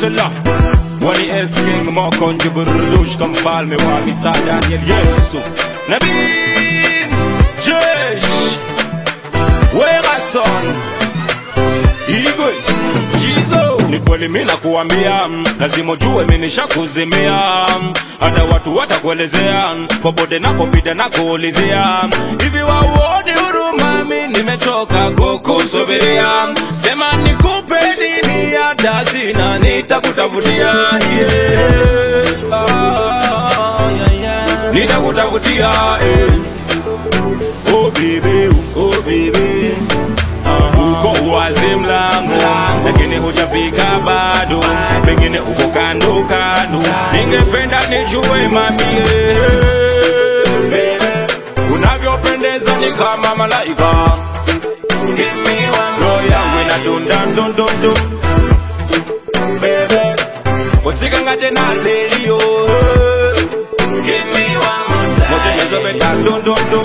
Gonzela Wani S King Mokonjo Burdush Kamfalme wa Mita Daniel Yesu Nabi Jesh Wega son Igwe Jizo Ni kweli mina kuambia Lazima ujue mimi nishakuzimia Hata watu watakuelezea Popote nakopita nakuulizia Hivi wauoni huruma mi nimechoka kukusubiria Sema nikupe nini hata sina nitakutafutia yeah. Ah, yeah, yeah. Nitakutafutia eh. Oh baby, oh baby uko wazi mlango lakini hujafika bado pengine uko kando kando ningependa nijue mamie unavyopendeza ni kama malaika roho yangu inadunda ndundundu utikangate na lelio motenezobeta ndundundu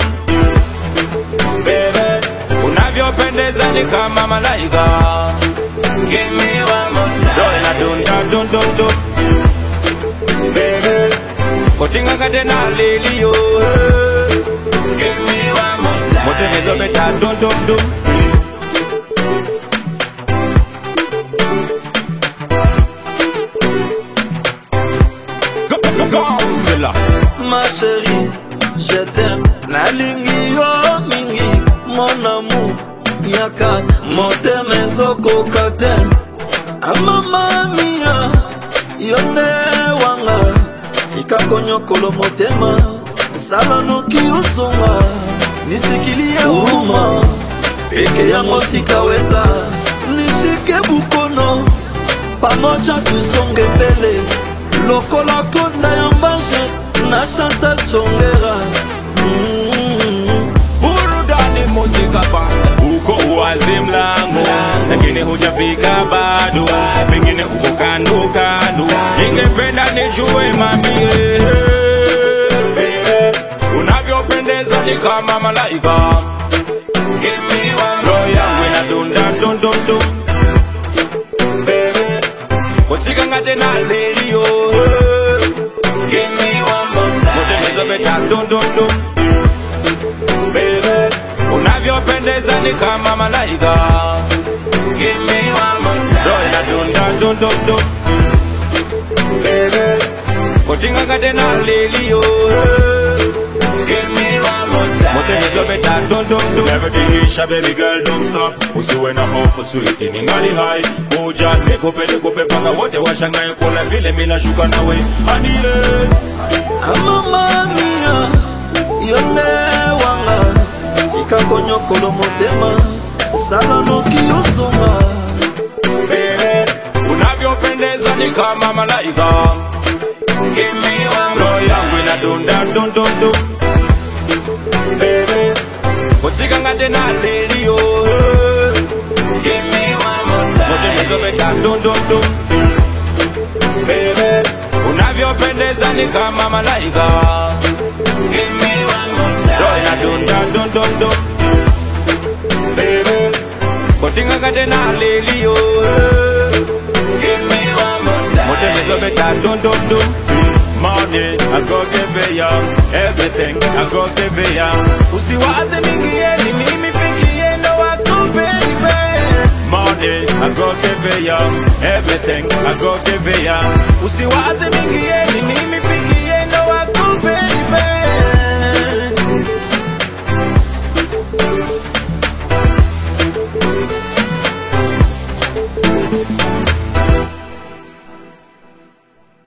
unavyopendeza ni kama malaika roho inadunda ndundundu kotingangate na lelio motenezobeta ndundundu Gonzilla. ma chérie, je t'aime. nalingi yo mingi mon amour yaka motema ezokoka te amama mia yo nde wanga tika konyokolo motema sala noki osunga nisikili ya uma peke yango sikaweza nishike bukono pamoja tusonge mbele lokola konda ya mbanje na chantal chongera mm. burudani muzika pande uko wazi mlango lakini hujafika bado pengine uko kando kando ningependa nijue mamie unavyopendeza ni kama malaika roho yangu inadunda ndundundu utikangate na lelio motenezobeta ndundundu unavyopendeza ni kama malaika roho inadunda ndundundu kotingangate na lelio motenezobeta ndundundu everything isha baby girl don't stop usiwe na hofu sweet ni ngali hai kuja nikupe nikupe mpaka wote washangae kula vile mina shuka nawe hadiye amama mia yo nde wanga tika konyokolo motema sala noki osunga unavyopendeza ni kama malaika roho yangu inadunda ndundundu utikangate na lelio motenezobeta ndundundu unavyopendeza ni kama malaika roho inadunda ndundundu kotingangate na lelio motenezobeta ndundundu Money, I go give ya everything, I go give ya. Usiwaze mingi yeni, mimi peke yendo wako baby. Money, I go give ya everything, I go give ya. Usiwaze mingi yeni, mimi peke